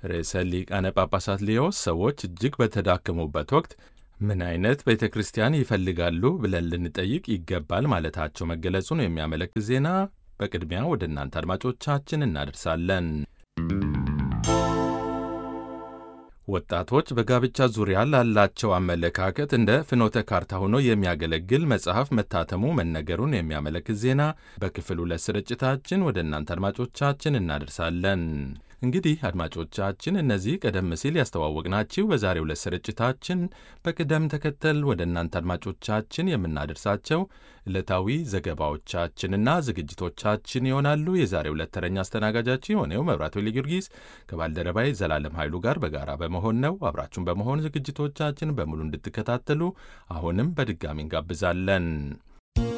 ርዕሰ ሊቃነ ጳጳሳት ሊዮ ሰዎች እጅግ በተዳከሙበት ወቅት ምን አይነት ቤተ ክርስቲያን ይፈልጋሉ ብለን ልንጠይቅ ይገባል ማለታቸው መገለጹን የሚያመለክት ዜና በቅድሚያ ወደ እናንተ አድማጮቻችን እናደርሳለን። ወጣቶች በጋብቻ ዙሪያ ላላቸው አመለካከት እንደ ፍኖተ ካርታ ሆኖ የሚያገለግል መጽሐፍ መታተሙ መነገሩን የሚያመለክት ዜና በክፍል ሁለት ስርጭታችን ወደ እናንተ አድማጮቻችን እናደርሳለን። እንግዲህ አድማጮቻችን እነዚህ ቀደም ሲል ያስተዋወቅናችሁ በዛሬው ዕለት ስርጭታችን በቅደም ተከተል ወደ እናንተ አድማጮቻችን የምናደርሳቸው ዕለታዊ ዘገባዎቻችንና ዝግጅቶቻችን ይሆናሉ። የዛሬው ዕለት ተረኛ አስተናጋጃችን የሆነው መብራቱ ጊዮርጊስ ከባልደረባይ ዘላለም ኃይሉ ጋር በጋራ በመሆን ነው። አብራችሁን በመሆን ዝግጅቶቻችን በሙሉ እንድትከታተሉ አሁንም በድጋሚ እንጋብዛለን።